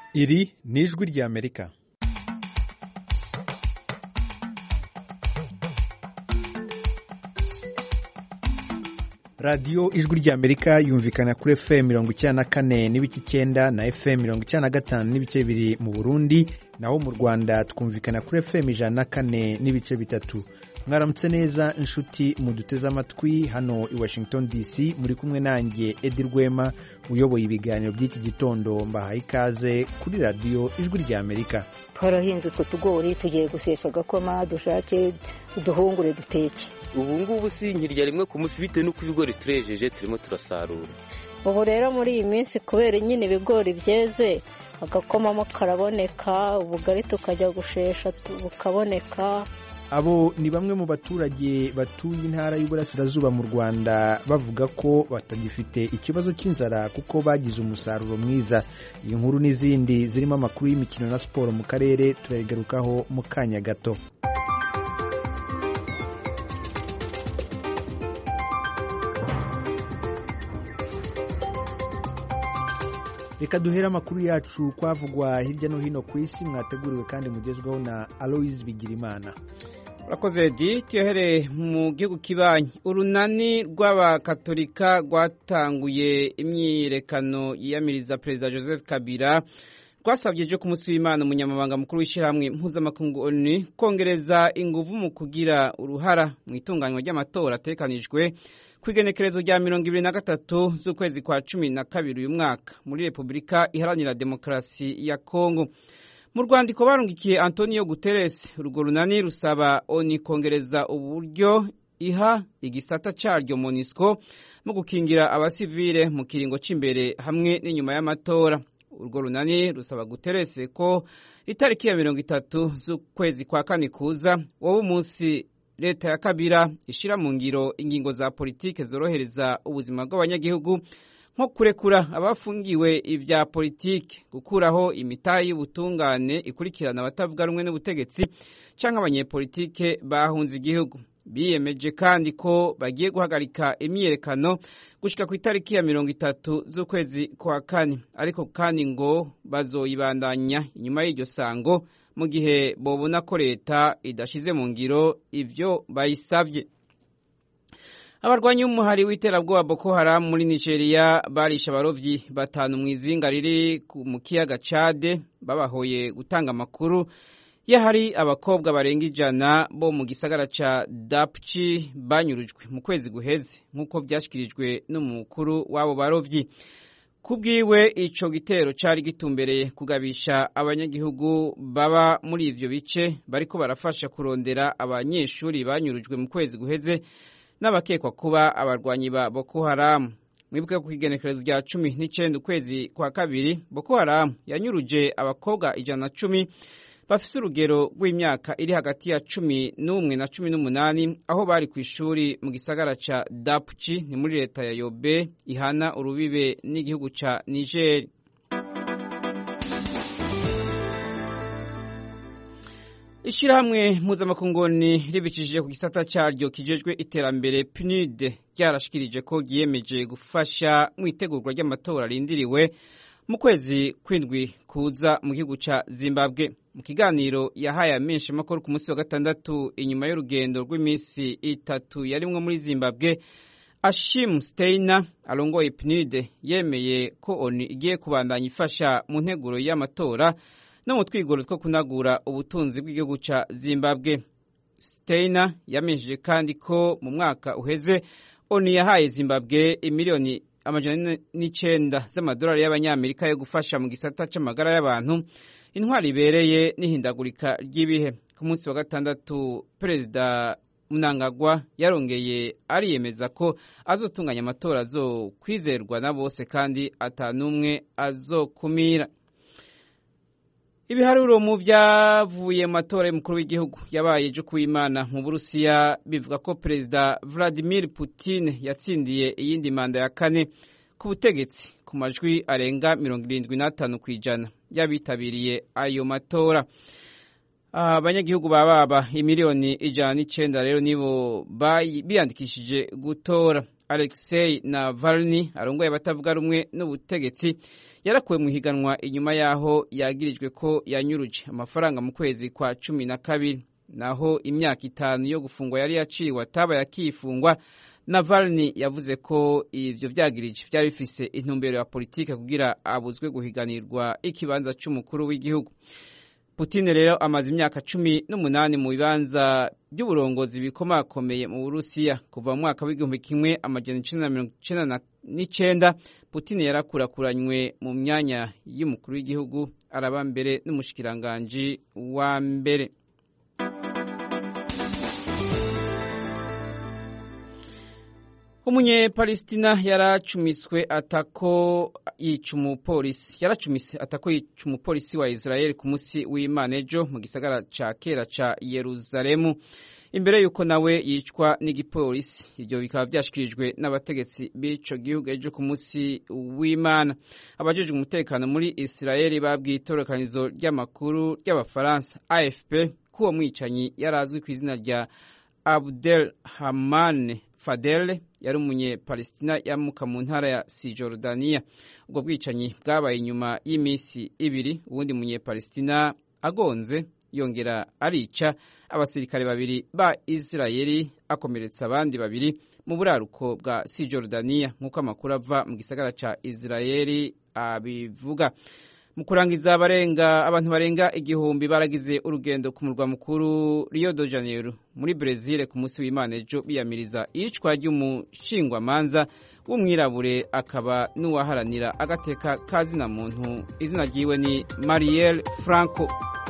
iri ni ijwi ry'amerika radiyo ijwi ry'amerika yumvikana kuri fm mirongo icyenda na kane n'ibice icyenda na fm mirongo icyenda na gatanu n'ibice bibiri mu burundi naho mu rwanda twumvikana kuri fm ijana na kane n'ibice bitatu mwaramutse neza inshuti muduteze amatwi hano i washington dc muri kumwe nanjye edi rwema uyoboye ibiganiro by'iki gitondo mbahaye ikaze kuri radiyo ijwi ry'amerika twarahinze utwo tugori tugiye gusesha agakoma dushake uduhungure duteke ubu ngubu si nkirya rimwe ku munsi bitewe n'uko ibigori turejeje turimo turasarura ubu rero muri iyi minsi kubera nyine ibigori byeze agakomamo karaboneka ubugari tukajya gushesha bukaboneka abo ni bamwe mu baturage batuye intara y'uburasirazuba mu rwanda bavuga ko batagifite ikibazo cy'inzara kuko bagize umusaruro mwiza iyi nkuru n'izindi zirimo amakuru y'imikino na siporo mu karere turayigarukaho mu kanya gato reka duhere amakuru yacu kwavugwa hirya no hino ku isi mwateguriwe kandi mugezweho na aloise bigirimana urakoze edi tuyohere mu gihugu kibanyi urunani rw'abakatolika rwatanguye imyiyerekano yiyamiriza perezida joseph kabila rwasabye ejo ku munsi w'imana umunyamabanga mukuru w'ishyirahamwe mpuzamakungu onu kongereza ingufu mu kugira uruhara mu itunganywa ry'amatora atekanijwe ku igenekerezo rya mirongo ibiri na gatatu z'ukwezi kwa cumi na kabiri uyu mwaka muri repubulika iharanira demokarasi ya kongo mu rwandiko barungikiye antonio guterres urwo runani rusaba oni kongereza uburyo iha igisata cyaryo monisco mu gukingira abasivile mu kiringo cy'imbere hamwe n'inyuma y'amatora urwo runani rusaba guterres ko itariki ya mirongo itatu z'ukwezi kwa kane kuza wowe umunsi leta ya kabira ishyira mu ngiro ingingo za politike zorohereza ubuzima bw'abanyagihugu nko kurekura abafungiwe ibya politike gukuraho imitayi y'ubutungane ikurikirana abatavuga rumwe n'ubutegetsi cyangwa abanyepolitike bahunze igihugu biyemeje kandi ko bagiye guhagarika imyiyerekano gushyika ku itariki ya mirongo itatu z'ukwezi kwa kane ariko kandi ngo bazoyibandanya inyuma y'iryo sango mu gihe babona ko leta idashyize mu ngiro ibyo bayisabye abarwanyi b'umuhari w'iterabwoba Boko Haram muri nigeria barisha abarobyi batanu mu izinga riri mu kiyaga cade babahoye gutanga amakuru yahari abakobwa barenga ijana bo mu gisagara ca dapchi banyurujwe mu kwezi guheze nk'uko byashyikirijwe n'umukuru w'abo barobyi kubwiwe ico gitero cari gitumbereye kugabisha abanyagihugu baba muri ivyo bice bariko barafasha kurondera abanyeshuri banyurujwe mu kwezi guheze n'abakekwa kuba abarwanyi ba Boko Haram mwibuke ku igenekerezo rya cumi n'icenda ukwezi kwa kabiri Boko Haram yanyuruje abakobwa ijana na cumi bafise urugero rw'imyaka iri hagati ya cumi n'umwe na cumi n'umunani aho bari ku ishuri mu gisagara ca Dapchi ni muri leta ya Yobe ihana urubibe n'igihugu ca Niger Ishirahamwe mpuzamakunguni ribicishije ku gisata cyaryo kijejwe iterambere PNUD ryarashikirije ko ryiyemeje gufasha mu itegurwa ry'amatora rindiriwe mu kwezi kwindwi kuza mu gihugu ca Zimbabwe mu kiganiro yahaye amenshi makuru ku munsi wa gatandatu inyuma y'urugendo rw'iminsi itatu yarimwo muri Zimbabwe Ashim Steiner arongoye PNUD yemeye ko ONU igiye kubandanya ifasha mu nteguro y'amatora no mu twigoro two kunagura ubutunzi bw'igihugu ca Zimbabwe Steiner yamenyesheje kandi ko mu mwaka uheze ONU yahaye Zimbabwe imiliyoni amajana n'icenda z'amadolari y'abanyamerika yo gufasha mu gisata c'amagara y'abantu intwari ibereye n'ihindagurika ry'ibihe ku munsi wa gatandatu perezida Mnangagwa yarongeye ariyemeza ko azotunganya amatora azokwizerwa na bose kandi atanumwe azokumira ibiharuro mu byavuye mu matora y'umukuru w'igihugu yabaye ejo kuw'imana mu burusiya bivuga ko perezida vladimir putin yatsindiye iyindi manda ya kane ku butegetsi ku majwi arenga mirongo irindwi n'atanu ku ijana y'abitabiriye ayo matora abanyagihugu baba baba imiliyoni ijana n'icenda rero nibo biyandikishije gutora alexei navalny arongoye abatavuga rumwe n'ubutegetsi yarakuwe mu higanwa inyuma y'aho yagirijwe ko yanyuruje amafaranga mu kwezi kwa cumi na kabiri naho imyaka itanu yo gufungwa yari yaciwe atabaye akifungwa navalny yavuze ko ivyo vyagirije vyari bifise intumbero ya politike kugira abuzwe guhiganirwa ikibanza c'umukuru w'igihugu Putin rero amaze imyaka cumi n'umunani mu bibanza by'uburongozi bikomakomeye mu Burusiya kuva mu mwaka w'igihumbi kimwe amajana icenda na mirongo icenda n'icenda Putin yarakurakuranywe mu myanya y'umukuru w'igihugu araba mbere n'umushikiranganji wa mbere umunyepalestina yaracumiswe atako yica umupolisi yaracumise atako yica umupolisi wa israel ku munsi w'imana ejo mu gisagara ca kera ca yeruzalemu imbere y'uko nawe yicwa n'igipolisi ibyo bikaba byashyikirijwe n'abategetsi b'ico gihugu ejo ku munsi w'imana abajejwe umutekano muri israel babwiye itorokanizo ry'amakuru ry'abafaransa afp ko uwo mwicanyi yari azwi ku izina rya abdel hamane Fadel yari umunyepalestina yamuka mu ntara ya Sijordania ubwo bwicanyi bwabaye inyuma y'iminsi ibiri uwundi munyepalestina agonze yongera arica abasirikare babiri ba Israeli akomeretsa abandi babiri mu buraruko bwa Sijordania nk'uko amakuru ava mu gisagara ca Israeli abivuga mu kurangiza abarenga abantu barenga igihumbi baragize urugendo ku murwa mukuru Rio de Janeiro muri Brezil ku munsi w'Imana ejo biyamiriza iyicwa ry'umushingwamanza w'umwirabure akaba n'uwaharanira agateka kazina muntu izina ryiwe ni Marielle Franco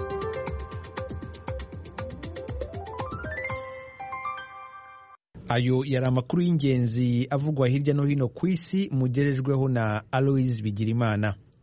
ayo yari amakuru y'ingenzi avugwa hirya no hino ku isi mugerejweho na Aloise Bigirimana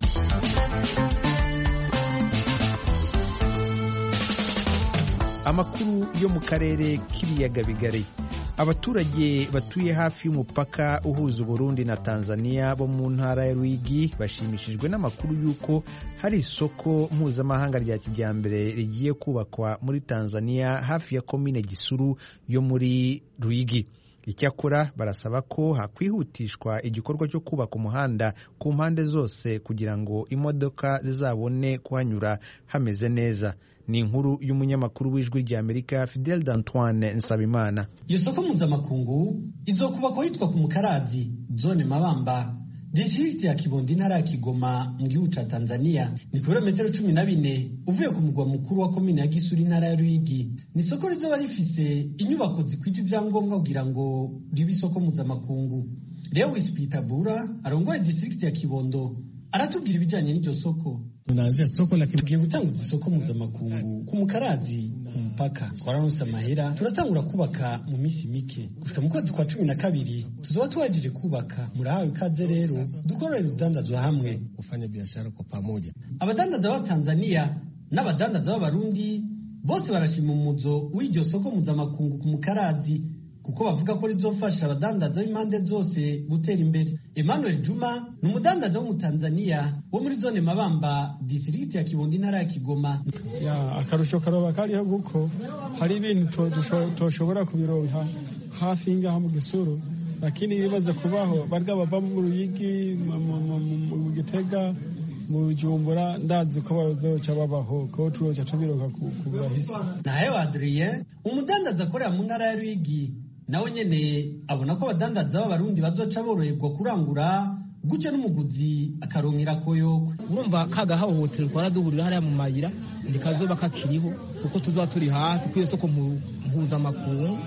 amakuru yo mu karere k'ibiyaga bigari abaturage batuye hafi y'umupaka uhuza Burundi na Tanzania bo mu ntara ya Rwigi bashimishijwe n'amakuru y'uko hari isoko mpuzamahanga rya kijyambere rigiye kubakwa muri Tanzania hafi ya komine Gisuru yo muri Rwigi icyakora barasaba ko hakwihutishwa igikorwa cyo kubaka umuhanda ku mpande zose kugira ngo imodoka zizabone kuhanyura hameze neza ni inkuru y'umunyamakuru w'ijwi rya amerika fidel d'antoine nsabimana iyo soko mpuzamakungu izokubakwa hitwa ku mukarazi zone mabamba district ya kibondo intara ya kigoma mu gihugu ca tanzania ni ku birometero cumi na bine uvuye ku mugwa mukuru wa komine ya gisuri intara ya ruyigi ni isoko rizoba rifise inyubako zikwije ibyangombwa kugira ngo ribe isoko mpuzamakungu lewis pitabura arongoye district ya kibondo aratubwira ibijyanye n'iryo soko tunaanzia soko la tugiye gutanguza isoko mpuzamakungu ku mukarazi ku mupaka twaranose amahera turatangura kubaka mu minsi mike gushika mu kwezi kwa cumi na kabiri tuzoba tuwajije kubaka murahawe ikaze rero dukorere urudandazwa hamwe kufanya biashara kwa pamoja abadandaza ba tanzania n'abadandaza b'abarundi bose barashima umuzo w'iryo soko mpuzamakungu ku mukarazi kuko bavuga ko rizofasha abadandaza b'impande zose gutera imbere emmanuel juma ni umudandaza w'umutanzaniya wo muri zone mabamba disirigiti ya kibondo intara ya kigoma ya akarusho karoba kariho kuko hari ibintu toshobora kubironka hafi y'ingaha mu gisuru lakini ibibaze kubaho barya bava mu ruyigi mu gitega mu jumbura ndazi ko bazoca babaho ko tuzoca tubironka ku burahisi nayo adrien umudandaza akorera mu ntara ya ruyigi nawe nyene abona ko abadandaza b'abarundi bazoca boroherwa kurangura gutyo n'umuguzi akaronkera koyokwe urumva kagahohoterwa twaraduhurira hariya mu mayira ndikazoba kakiriho kuko tuzoba turi hafi kwiyo soko mpuzamakungu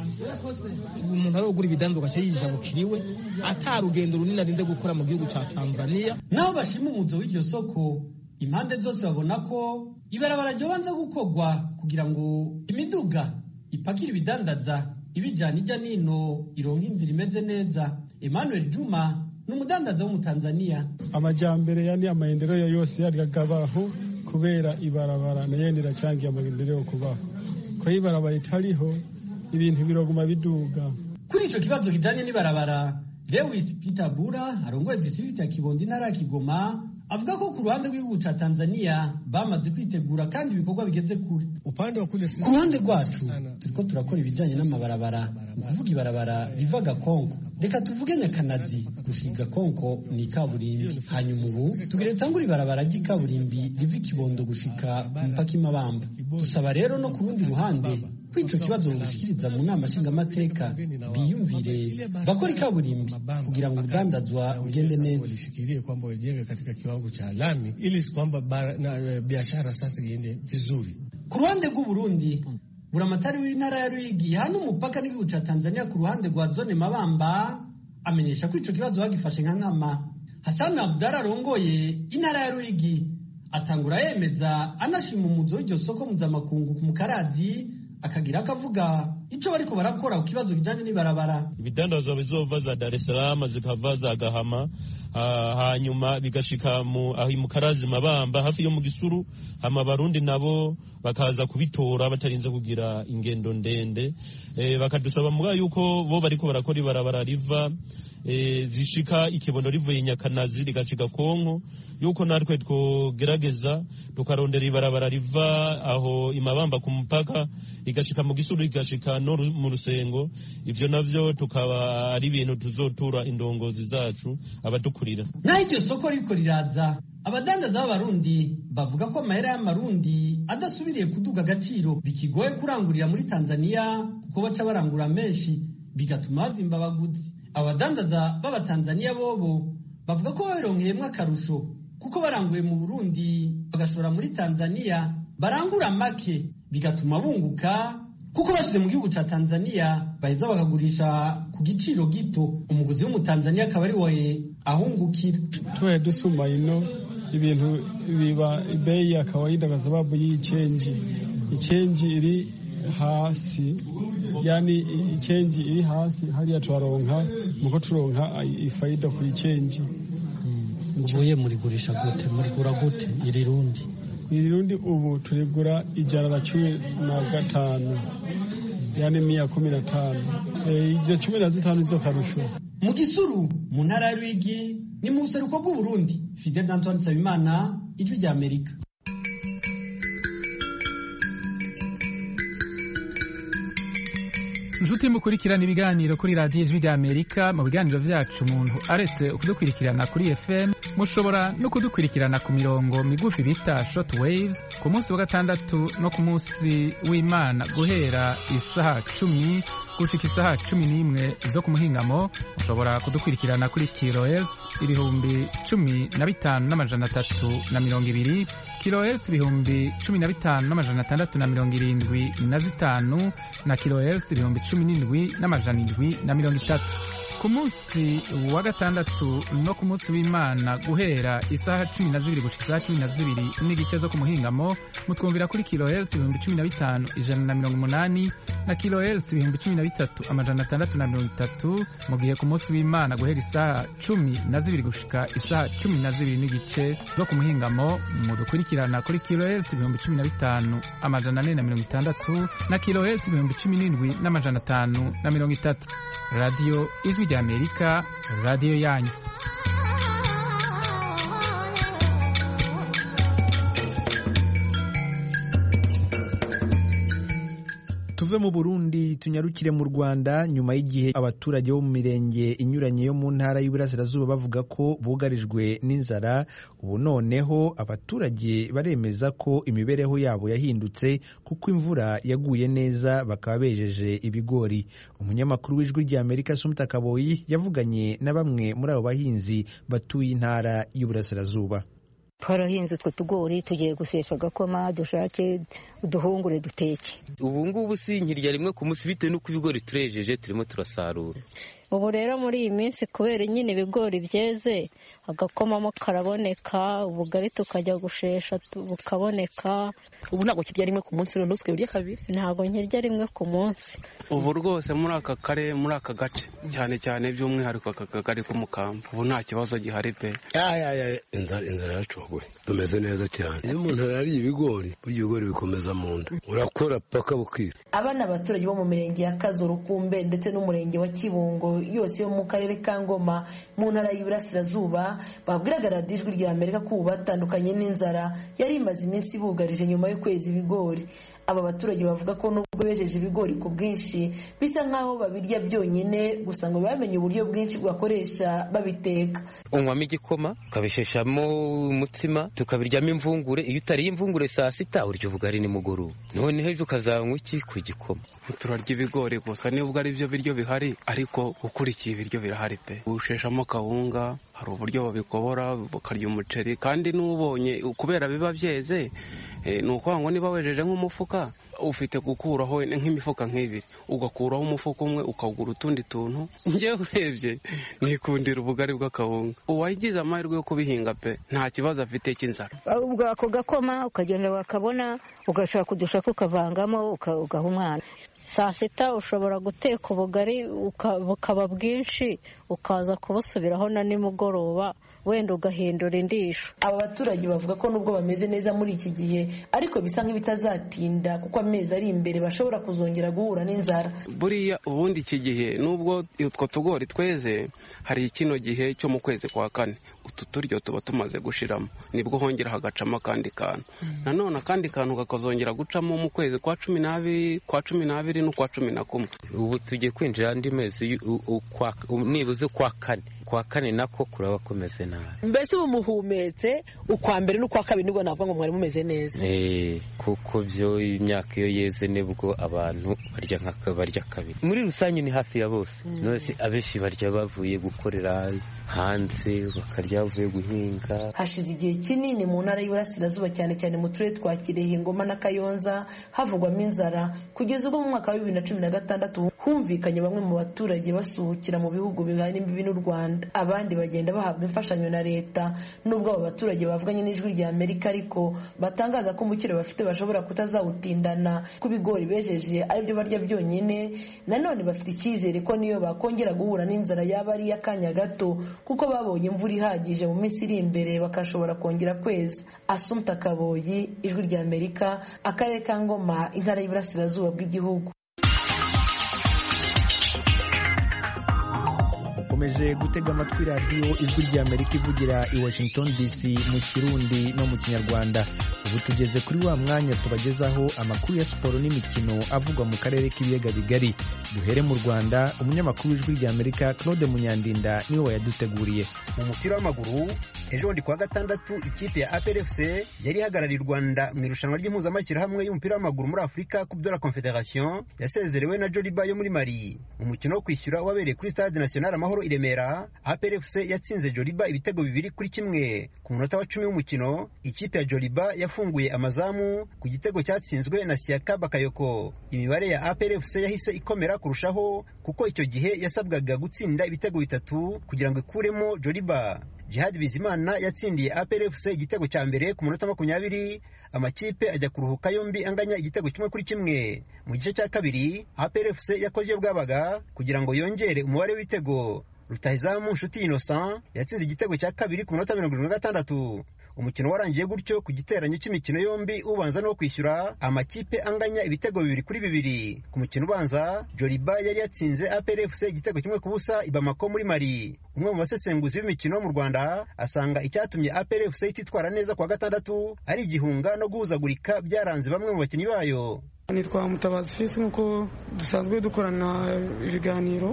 umuntu arogura ibidanzwa gace yijabukiriwe ata rugendo runini arinde gukora mu gihugu ca tanzania naho bashima umuzo w'iryo soko impande zose babona ko ibarabara ryobanza gukorwa kugira ngo imiduga ipakira ibidandaza ibijyana ijya nino ironka inzira imeze neza emmanuel juma ni umudandaza w'umutanzaniya amajyambere yani amaendeleo yose yaragabaho kubera ibarabara nayo riracyangiye amaendeleo kubaho ko ibarabara itariho ibintu biroguma biduga kuri icyo kibazo kijyanye n'ibarabara lewis peter bura arongoye district ya kibondo intara ya kigoma avuga ko ku ruhande rw'igihugu ca tanzania bamaze kwitegura kandi ibikorwa bigeze kure upande wa kule ku ruhande rwacu turiko turakora ibijanye n'amabarabara ni ukuvuga ibarabara riva gakonko reka tuvuge nyakanazi gushika gakonko ni ikaburimbi hanyuma ubu tugire tangura ibarabara ry'ikaburimbi riva ikibondo gushika ku mupaka imabamba dusaba rero no ku rundi ruhande ko ico kibazo bugishikiriza mu nama nshingamateka biyumvire bakora ikaburimbi kugira ngo urudandazwa rugende neza walifikirie kwamba wajenge katika kiwango cha lami ili kwamba biashara sasa iende vizuri. ku ruhande rw'uburundi buramatari w'intara ya ruyigi hano umupaka n'igihugu ca tanzania ku ruhande rwa zone mabamba amenyesha ko ico kibazo bagifashe nka nkama hasani abudara arongoye intara ya ruyigi atangura yemeza anashima umuzo w'iryo soko mpuzamakungu ku mukarazi akagira akavuga ico bariko barakora ku kibazo kijanye n'ibarabara ibidandazwa bizova za Dar es Salaam zikava za Gahama uh, hanyuma bigashika mu aho mukarazi mabamba hafi yo mu gisuru hama barundi nabo bakaza kubitora batarinze kugira ingendo ndende e, bakadusaba muga yuko bo bariko barakora ibarabara riva e, zishika ikibondo rivuye nyakanazi rigashika konko yuko natwe twogerageza tukarondera ibarabara riva aho imabamba ku mupaka rigashika mu gisuru rigashika no mu rusengo ivyo navyo tukaba ari ibintu tuzotura indongozi zacu abadukurira naho iryo soko riko riraza abadandaza b'abarundi bavuga ko amahera y'amarundi adasubiriye kuduga agaciro bikigoye kurangurira muri tanzania kuko baca barangura menshi bigatuma bazimba abaguzi abadandaza b'abatanzaniya bobo bavuga ko babironkeyemo akarusho kuko baranguye mu burundi bagashora muri tanzania barangura make bigatuma bunguka kuko bashyize mu gihugu cya tanzania baheza bakagurisha ku giciro gito umuguzi w'umutanzaniya akaba ari we ahungukira tubaye dusuma ino ibintu biba bei ya kawaida kwa sababu hii chenji ichenji iri hasi yani ichenji iri hasi hariya twaronka muko turonka ifaida ku ichenji ubuye murigurisha gute murigura gute iri rundi iri rundi ubu turigura ijana na cumi na gatanu yani mia kumi na tano izo cumi na zitanu izo karusho mu gisuru mu ntara ya rwigi ni mu buseruko bw'uburundi fidel antoine nsabimana ijwi rya amerika inshuti mukurikirana ibiganiro kuri radiyo ijwi rya amerika mu biganiro byacu umuntu aretse kudukurikirana kuri fm mushobora no kudukurikirana ku mirongo migufi bita short waves ku munsi wa gatandatu no ku munsi w'imana guhera isaha cumi gushika isaha cumi n'imwe zo ku muhingamo mushobora kudukurikirana kuri kilohertz ibihumbi cumi na bitanu n'amajana atatu na mirongo ibiri kilohertz ibihumbi cumi na bitanu n'amajana atandatu na mirongo irindwi na zitanu na kilohertz ibihumbi cumi n'indwi n'amajana indwi na mirongo itatu ku munsi wa gatandatu no ku munsi w'imana guhera isaha cumi na zibiri gushika isaha cumi na zibiri n'igice zo ku muhingamo mutwumvira kuri kilohertz ibihumbi cumi na bitanu ijana na mirongo umunani na kilohertz ibihumbi cumi na bitatu amajana atandatu na mirongo itatu mu gihe ku munsi w'imana guhera isaha cumi na zibiri gushika isaha cumi na zibiri n'igice zo ku muhingamo mudukurikirana kuri kilohertz ibihumbi cumi na bitanu amajana ane na mirongo itandatu na kilohertz ibihumbi cumi n'indwi n'amajana atanu na mirongo itatu radiyo ijwi rya amerika radiyo yanyu tuve mu burundi tunyarukire mu rwanda nyuma y'igihe abaturage bo mu mirenge inyuranye yo mu ntara y'uburasirazuba bavuga ko bugarijwe n'inzara ubu noneho abaturage baremeza ko imibereho yabo yahindutse kuko imvura yaguye neza bakaba bejeje ibigori umunyamakuru w'ijwi rya amerika sumta kaboyi yavuganye na bamwe muri abo bahinzi batuye intara y'uburasirazuba twarahinze utwo tugori tugiye gusesha agakoma dushake uduhungure duteke ubu ngubu si nkirya rimwe ku munsi bitewe n'uko ibigori turejeje turimo turasarura ubu rero muri iyi minsi kubera nyine ibigori byeze agakomamo karaboneka ubugari tukajya gushesha bukaboneka ubu ntabwo kirya rimwe ku munsi none usigaye urya kabiri ntabwo nkirya rimwe ku munsi ubu rwose muri aka karere muri aka gace cyane cyane by'umwihariko aka kagari k'umukamba ubu nta kibazo gihari pe inzara inzara yacogoye tumeze neza cyane iyo umuntu arariye ibigori burya ibigori bikomeza mu nda urakora paka bukira aba ni abaturage bo mu mirenge ya kazo rukumbe ndetse n'umurenge wa kibungo yose yo mu karere ka ngoma mu ntara y'iburasirazuba babwiraga radiyo ijwi rya amerika ko ubu batandukanye n'inzara yari imaze iminsi ibugarije nyuma yo kweza ibigori aba baturage bavuga ko nubwo bejeje ibigori ku bwinshi bisa nk'aho babirya byonyine gusa ngo bamenye uburyo bwinshi bwakoresha babiteka unywamo igikoma ukabisheshamo umutsima tukabiryamo imvungure iyo utariye imvungure saa sita urya ubugari nimugoroba noneho ejo ukazanywa iki ku gikoma turarya ibigori gusa nubwo ari byo biryo bihari ariko ukurikiye ibiryo birahari pe usheshamo kawunga hari uburyo babikobora bakarya umuceri kandi n'ubonye kubera biba byeze ni ukuvuga ngo niba wejeje nk'umufuka ufite gukuraho nk'imifuka nk'ibiri ugakuraho umufuka umwe ukagura utundi tuntu njyewe urebye nikundira ubugari bw'akawunga uwagize amahirwe yo kubihinga pe nta kibazo afite cy'inzara ubwo ako gakoma ukagenda wakabona ugashaka udushaka ukavangamo ugaha umwana saa sita ushobora guteka ubugari bukaba bwinshi ukaza kubusubiraho na nimugoroba wenda ugahindura indisho aba baturage bavuga ko nubwo bameze neza muri iki gihe ariko bisa nk'ibitazatinda kuko amezi ari imbere bashobora kuzongera guhura n'inzara buriya ubundi iki gihe nubwo utwo tugori tweze hari kino gihe cyo mu kwezi kwa kane utu turyo tuba tumaze gushiramo nibwo hongera hagacamo akandi kantu nanone akandi kantu kakazongera gucamo mu kwezi kwa cumi n'abiri kwa cumi n'abiri n'ukwa cumi na kumwe ubu tugiye kwinjira andi mezi nibuze kwa kane kwa kane nako kuraba kumeze nabi mbese ubu muhumetse ukwa mbere n'ukwa kabiri nibwo navuga ngo mwari mumeze neza kuko byo imyaka iyo yeze nibwo abantu barya nka barya kabiri muri rusange ni hafi ya bose nose abenshi barya bavuye gukorera hanze bakarya bavuye guhinga hashize igihe kinini mu ntara y'iburasirazuba cyane cyane mu turere twa kirehe ngoma na kayonza havugwamo inzara kugeza ubwo mu mwaka wa bibiri na cumi na gatandatu humvikanye bamwe mu baturage basuhukira mu bihugu bihana imbibi n'u rwanda abandi bagenda bahabwa imfashanyo na leta nubwo abo baturage bavuganye n'ijwi rya amerika ariko batangaza ko umukiro bafite bashobora kutazawutindana ko ibigori bejeje aribyo barya byonyine nanone bafite icyizere ko niyo bakongera guhura n'inzara yaba ari iy'akanya gato kuko babonye imvura ihagije mu minsi iri imbere bakashobora kongera kweza asumta kaboyi ijwi rya amerika akarere ka ngoma intara y'iburasirazuba bw'igihugu ukomeje gutega amatwi radiyo ijwi rya amerika ivugira i washington dc mu kirundi no mu kinyarwanda ubu tugeze kuri wa mwanya tubagezaho amakuru ya siporo n'imikino avugwa mu karere k'ibiyaga bigari duhere mu rwanda umunyamakuru w'ijwi rya amerika claude munyandinda niwe wayaduteguriye mu mupira w'amaguru ejo bundi kuwa gatandatu ikipe ya APRFC yari ihagarariye u Rwanda mu irushanwa ry'impuzamashyirahamwe y'umupira w'amaguru muri Afurika Coupe de la Confederation yasezerewe na Joliba yo muri Mali mu mukino wo kwishyura wabereye kuri Stade National Amahoro i Remera APRFC yatsinze Joliba ibitego bibiri kuri kimwe ku munota wa cumi w'umukino ikipe ya Joliba yafunguye amazamu ku gitego cyatsinzwe na Siaka Bakayoko imibare ya APRFC yahise ikomera kurushaho kuko icyo gihe yasabwaga gutsinda ibitego bitatu kugira ngo ikuremo Joliba Jihad Bizimana yatsindiye APRFC igitego cya mbere ku munota makumyabiri amakipe ajya kuruhuka yombi anganya igitego kimwe kuri kimwe mu gice cya kabiri APRFC yakoze iyo bwabaga kugira ngo yongere umubare w'ibitego rutahizamu nshuti innocent yatsinze igitego cya kabiri ku munota mirongo irindwi na gatandatu umukino warangiye gutyo ku giteranyo cy'imikino yombi ubanza no kwishyura amakipe anganya ibitego bibiri kuri bibiri ku mukino ubanza joliba yari yatsinze APRFC igitego kimwe ku busa i Bamako muri Mali umwe mu basesenguzi b'imikino mu Rwanda asanga icyatumye APRFC ititwara neza kwa gatandatu ari igihunga no guhuzagurika byaranze bamwe mu bakinnyi bayo nitwa mutabazi fisi nk'uko dusanzwe dukorana ibiganiro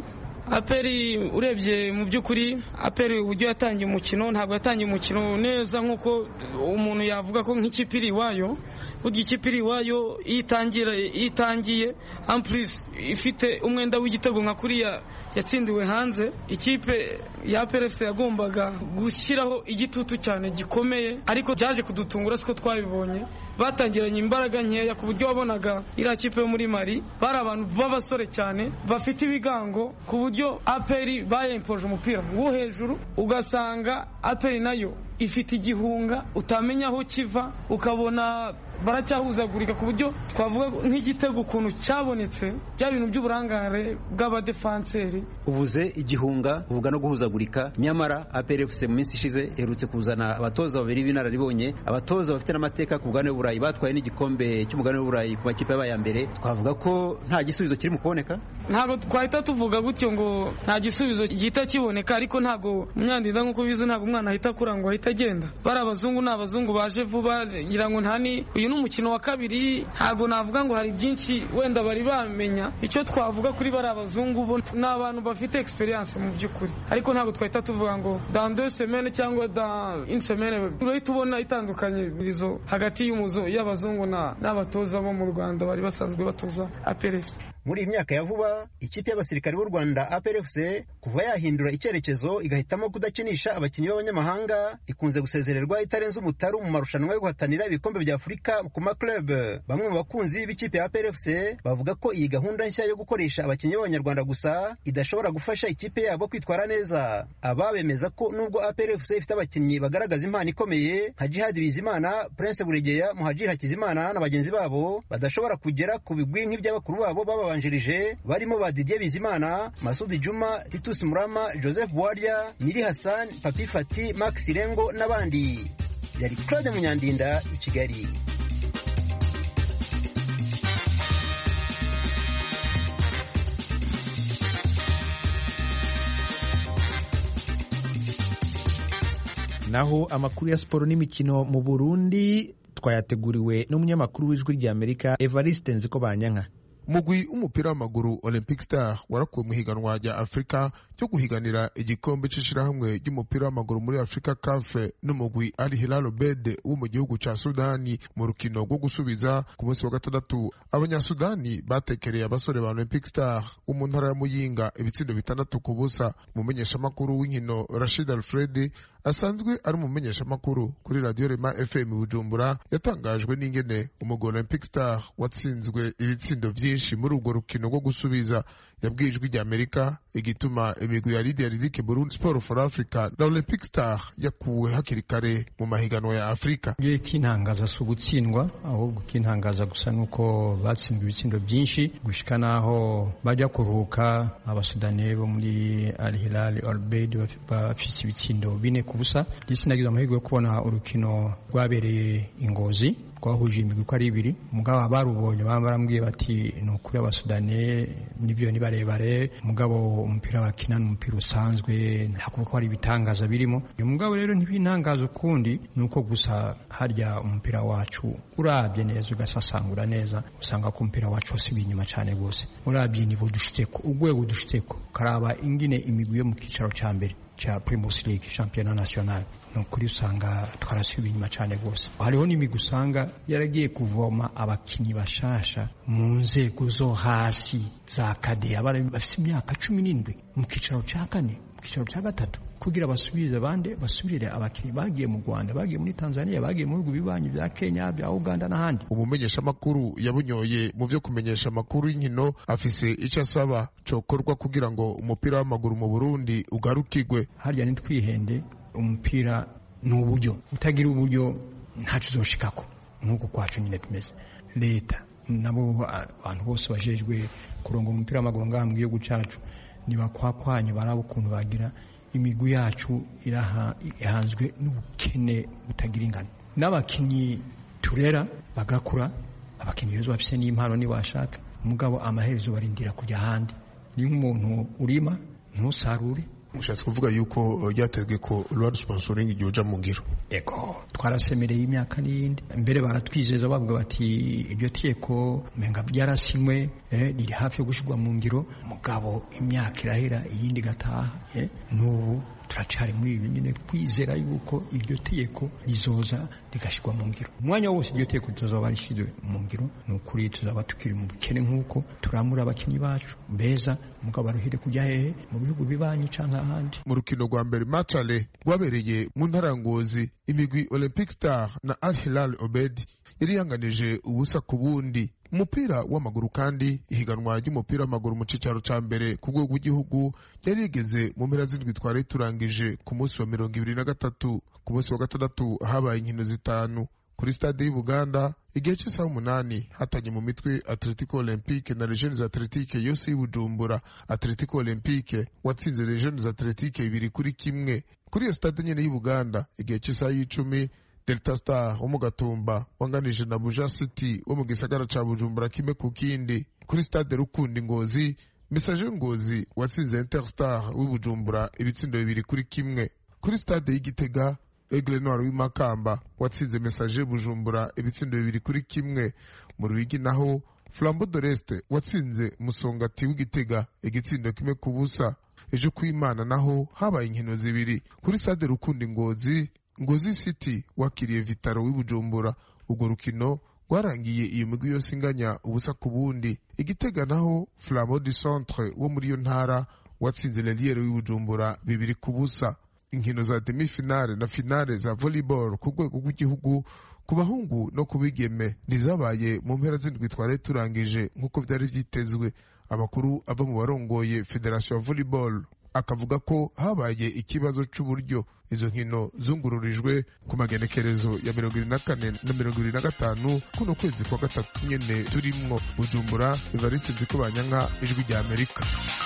aperi urebye mu by'ukuri aperi uburyo yatangiye umukino ntabwo yatangiye umukino neza nk'uko umuntu yavuga ko nk'ikipe iri iwayo burya ikipe iri iwayo iyo itangiye ampurisi ifite umwenda w'igitego nka kuriya yatsindiwe hanze ikipe ya aperi yagombaga gushyiraho igitutu cyane gikomeye ariko byaje kudutungura siko twabibonye batangiranye imbaraga nkeya ku buryo wabonaga iriya kipe yo muri mari bari abantu b'abasore cyane bafite ibigango ku buryo aperi bayempoje umupira wo hejuru ugasanga aperi nayo ifite igihunga utamenya aho kiva ukabona baracyahuzagurika ku buryo twavuga nk'igitego ukuntu cyabonetse bya bintu by'uburangare bw'abadefanseri uvuze igihunga uvuga no guhuzagurika nyamara APRFC mu minsi ishize iherutse kuzana abatoza babiri b'inararibonye abatoza bafite n'amateka ku mugabane w'uburayi batwaye n'igikombe cy'umugabane w'uburayi ku makipe yabaye ya mbere twavuga ko nta gisubizo kiri mu kuboneka ntabwo twahita tuvuga gutyo ngo nta gisubizo gihita kiboneka ariko ntabwo munyandinda nk'uko bizi ntabwo umwana ahita akura ngo ahita agenda bari abazungu ni abazungu baje vuba ngira ngo nta ni uyu ni umukino wa kabiri ntabwo navuga ngo hari byinshi wenda bari bamenya icyo twavuga kuri bari abazungu bo ni abantu bafite experience mu by'ukuri ariko ntabwo twahita tuvuga ngo dans deux semaines cyangwa dans une semaine urahita ubona itandukanyirizo hagati y'abazungu n'abatoza bo mu rwanda bari basanzwe batoza aperefuse muri iyi myaka ya vuba ikipe y'abasirikare b'u rwanda APRFC kuva yahindura icyerekezo igahitamo kudakinisha abakinnyi b'abanyamahanga ikunze gusezererwa itarenze umutaru mu marushanwa yo guhatanira ibikombe bya afurika ku maklub bamwe mu bakunzi b'ikipe ya APRFC bavuga ko iyi gahunda nshya yo gukoresha abakinnyi b'abanyarwanda gusa idashobora gufasha ikipe yabo kwitwara neza aba bemeza ko nubwo APRFC ifite abakinnyi bagaragaza impano ikomeye nka Jihad Bizimana Prince Buregeya Muhajiri Hakizimana na bagenzi babo badashobora kugera ku bigwi nk'iby'abakuru babo baba barimo ba Didier Bizimana Masudi Juma Titus Murama Joseph Bwarya Miri Hassan Papi Fati Max Rengo n'abandi yari Claude Munyandinda i Kigali naho amakuru ya siporo n'imikino mu Burundi twayateguriwe n'umunyamakuru w'ijwi ry'Amerika Evariste Nziko Banyanka umugwi w'umupira w'amaguru olympic star warakuwe mu higanwa rya afurika ryo guhiganira igikombe c'ishirahamwe ry'umupira w'amaguru muri afurika kafe n'umugwi al hilal obed wo mu gihugu ca sudani mu rukino rwo gusubiza ku munsi wa gatandatu abanyasudani batekereye abasore ba olympic star wo mu ntara ya muyinga ibitsindo bitandatu ku busa umumenyeshamakuru w'inkino rashid alfred asanzwe ari umumenyeshamakuru kuri radiyo rema fm bujumbura yatangajwe n'ingene umugwi olympic star watsinzwe ibitsindo vyinshi muri urwo rukino rwo gusubiza yabwiye ijwi rya amerika igituma imigwi ya lidia ridike burundi sport for africa na olympic star yakuwe hakiri kare mu mahiganwa ya afurika ngiye kintangaza si ugutsindwa ahubwo kintangaza gusa nuko batsinzwe ibitsindo byinshi gushika naho bajya kuruhuka abasudani bo muri al hilal albeid bafise ibitsindo bine ku busa ndetse nagize amahirwe yo kubona urukino rwabereye ingozi twahuje imigwi uko ari ibiri mugabo abarubonye baba barambwiye bati ni ukuri abasudani nibyo ni barebare mugabo umupira bakina ni umupira usanzwe nta kuvuga ko hari ibitangaza birimo uyu mugabo rero ntibintangaza ukundi ni uko gusa harya umupira wacu urabye neza ugasasangura neza usanga ko umupira wacu wasubiye inyuma cyane rwose urabye nibo dushitseko urwego dushitseko karaba ingine imigwi yo mu kicaro cya mbere cha Primus League Championnat National ni ukuri usanga twarasubiye inyuma cyane rwose hariho n'imigwi usanga yaragiye kuvoma abakinnyi bashasha mu nzego zo hasi za kade bafite imyaka cumi n'indwi mu kicaro cya kane mu kicaro cya gatatu kugira basubirize abandi basubirire abakinnyi bagiye mu Rwanda bagiye muri Tanzania bagiye mu bihugu bibanyi bya Kenya bya Uganda n'ahandi umumenyeshamakuru yabunyoye mu byo kumenyesha amakuru y'inkino afise icyo asaba cokorwa kugira ngo umupira w'amaguru mu Burundi ugarukigwe harya nitwihende umupira ni uburyo utagira uburyo ntacyo uzoshikako nk'uko kwacu nyine tumeze leta nabo abantu bose bajejwe kuronga umupira w'amaguru ngaha mu gihugu cyacu ntibakwakwanye baraba ukuntu bagira imigwi yacu ihanzwe n'ubukene butagira ingano n'abakinnyi turera bagakura abakinnyi beza bafite n'impano ntibashaka umugabo amaherezo barindira kujya ahandi ni nk'umuntu urima ntusarure ushatse kuvuga yuko ryatezwe ko rwari sponsoring igihe uja mu ngiro ego twarasemereye imyaka n'iyindi mbere baratwizeza bavuga bati iryo teko menga byarasinywe riri hafi yo gushyirwa mu ngiro mugabo imyaka irahera iyindi igataha n'ubu turacari muri ibi nyine kwizera yuko iryo tegeko rizoza rigashyirwa mu ngiro umwanya wose iryo tegeko ritazaba rishyizwe mu ngiro ni ukuri tuzaba tukiri mu bukene nk'uko turamura abakinnyi bacu beza mugabo baruhire kujya hehe mu bihugu bibanyi cyangwa ahandi mu rukino rwa mbere macale rwabereye mu ntara ya ngozi imigwi olympic star na al hilal obed yari yanganije ubusa ku bundi umupira w'amaguru kandi ihiganwa ry'umupira w'amaguru mu cicaro ca mbere ku rwego rw'igihugu ryari rigeze mu mpera z'indwi twari turangije ku munsi wa mirongo ibiri na gatatu ku munsi wa gatandatu habaye inkino zitanu kuri stade y'i buganda igihe cy'isaha umunani hatanye mu mitwe atletico olympique na legiones atletique yose y'ubujumbura atletico olympique watsinze legiones atletique bibiri kuri kimwe kuri iyo stade nyene y'i buganda igihe cy'isaha y'icumi delta star wo mu gatumba wanganije na buja city wo mu gisagara ca bujumbura kimwe ku kindi kuri stade rukundi ngozi message ngozi watsinze interstar w'ibujumbura ibitsindo bibiri kuri kimwe kuri stade y'igitega Aigle Noir w'imakamba watsinze message bujumbura ibitsindo bibiri kuri kimwe mu ruyigi naho flambo doreste watsinze musongati w'igitega igitsindo kimwe ku busa ejo kwimana naho habaye inkino zibiri kuri stade rukundi ngozi ngozi city wakiriye vitaro w'ibujumbura urwo rukino rwarangiye iyo migwi yose inganya ubusa ku bundi igitega naho flambo du centre wo muri iyo ntara watsinze leliere w'ibujumbura bibiri ku busa inkino za demi-finale na finale za volleyball ku rwego rw'igihugu ku bahungu no ku bigeme ntizabaye mu mpera z'indwi twari turangije nk'uko byari byitezwe amakuru ava mu barongoye federasiyo ya volleyball akavuga ko habaye ikibazo c'uburyo izo nkino zungururijwe ku magenekerezo ya mirongo ibiri na kane na mirongo ibiri na gatanu kuno kwezi kwa gatatu nyene turimwo bujumbura evariste nziko banyanka ijwi rya amerika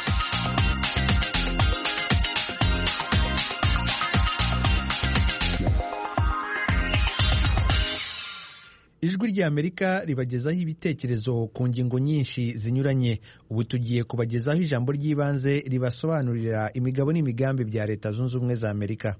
ijwi ry'amerika ribagezaho ibitekerezo ku ngingo nyinshi zinyuranye ubu tugiye kubagezaho ijambo ry'ibanze ribasobanurira imigabo n'imigambi bya leta zunze ubumwe za amerika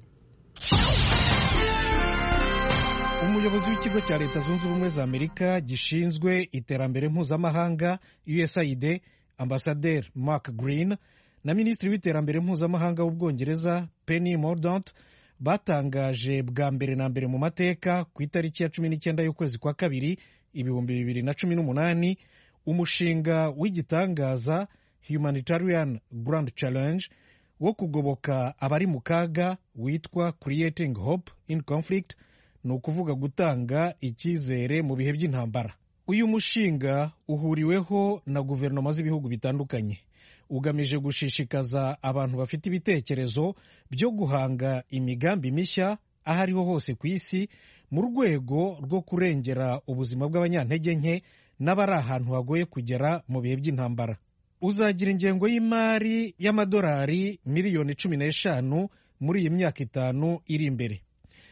umuyobozi w'ikigo cya leta zunze ubumwe za amerika gishinzwe iterambere mpuzamahanga usaid ambasaderi mark green na minisitiri w'iterambere mpuzamahanga w'ubwongereza penny mordaunt batangaje bwa mbere na mbere mu mateka ku itariki ya cumi n'icyenda y'ukwezi kwa kabiri ibihumbi bibiri na cumi n'umunani umushinga w'igitangaza humanitarian grand challenge wo kugoboka abari mu kaga witwa creating hope in conflict ni ukuvuga gutanga icyizere mu bihe by'intambara uyu mushinga uhuriweho na guverinoma z'ibihugu bitandukanye ugamije gushishikaza abantu bafite ibitekerezo byo guhanga imigambi mishya aho ariho hose ku isi mu rwego rwo kurengera ubuzima bw'abanyantege nke n'abari ahantu hagoye kugera mu bihe by'intambara uzagira ingengo y'imari y'amadolari miliyoni cumi n'eshanu muri iyi myaka itanu iri imbere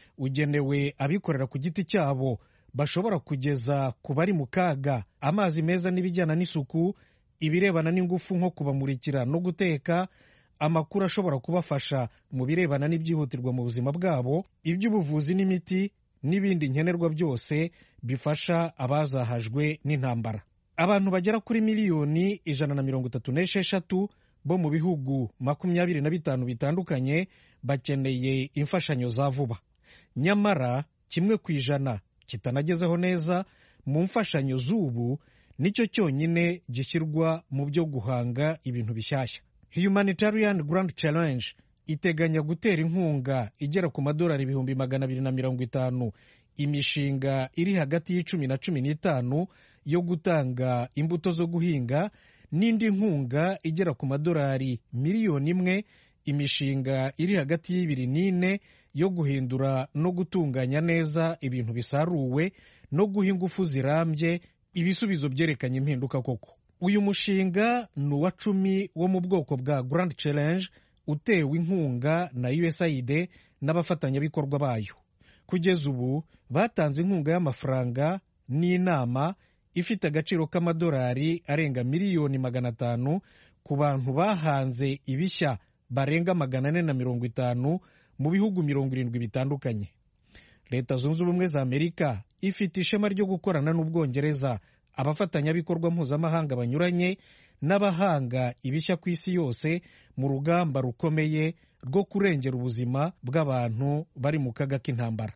ugenewe abikorera ku giti cyabo bashobora kugeza ku bari mu kaga amazi meza n'ibijyana n'isuku ibirebana n'ingufu nko kubamurikira no guteka amakuru ashobora kubafasha mu birebana n'ibyihutirwa mu buzima bwabo iby'ubuvuzi n'imiti n'ibindi nkenerwa byose bifasha abazahajwe n'intambara abantu bagera kuri miliyoni ijana na mirongo itatu n'esheshatu bo mu bihugu makumyabiri na bitanu bitandukanye bakeneye imfashanyo za vuba nyamara kimwe ku ijana kitanagezeho neza mu mfashanyo z'ubu nicyo cyonyine gishyirwa mu byo guhanga ibintu bishyashya humanitarian grand challenge iteganya gutera inkunga igera ku madolari ibihumbi magana abiri na mirongo itanu imishinga iri hagati y'icumi na cumi n'itanu yo gutanga imbuto zo guhinga n'indi nkunga igera ku madolari miliyoni imwe imishinga iri hagati y'ibiri n'ine yo guhindura no gutunganya neza ibintu bisaruwe no guha ingufu zirambye ibisubizo byerekanye impinduka koko uyu mushinga ni uwa cumi wo mu bwoko bwa grand challenge utewe inkunga na usaid n'abafatanyabikorwa bayo kugeza ubu batanze inkunga y'amafaranga n'inama ifite agaciro k'amadolari arenga miliyoni magana atanu ku bantu bahanze ibishya barenga magana ane na mirongo itanu mu bihugu mirongo irindwi bitandukanye leta zunze ubumwe za amerika ifite ishema ryo gukorana n'ubwongereza abafatanyabikorwa mpuzamahanga banyuranye n'abahanga ibishya ku isi yose mu rugamba rukomeye rwo kurengera ubuzima bw'abantu bari mu kaga k'intambara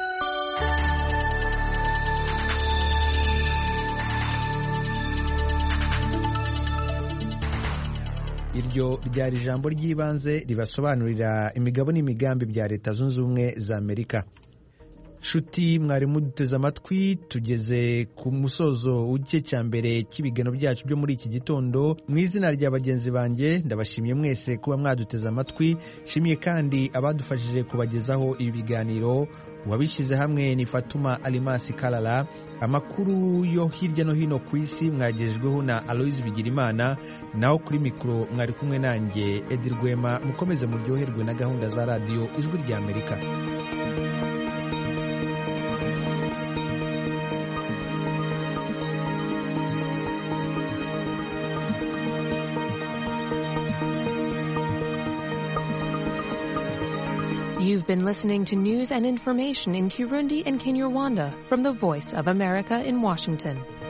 iryo ryari ijambo ry'ibanze ribasobanurira imigabo n'imigambi bya leta zunze ubumwe za amerika nshuti mwari muduteze amatwi tugeze ku musozo w'igice cya mbere cy'ibigano byacu byo muri iki gitondo mu izina rya bagenzi banjye ndabashimiye mwese kuba mwaduteze amatwi nshimiye kandi abadufashije kubagezaho ibi biganiro uwabishyize hamwe ni fatuma alimasi karara amakuru yo hirya no hino ku isi mwagejejweho na aloyizi bigirimana naho kuri mikoro mwari kumwe nanjye edi rwema mukomeze muryoherwe na gahunda za radiyo ijwi rya amerika You've been listening to news and information in Kirundi and Kinyarwanda from the Voice of America in Washington.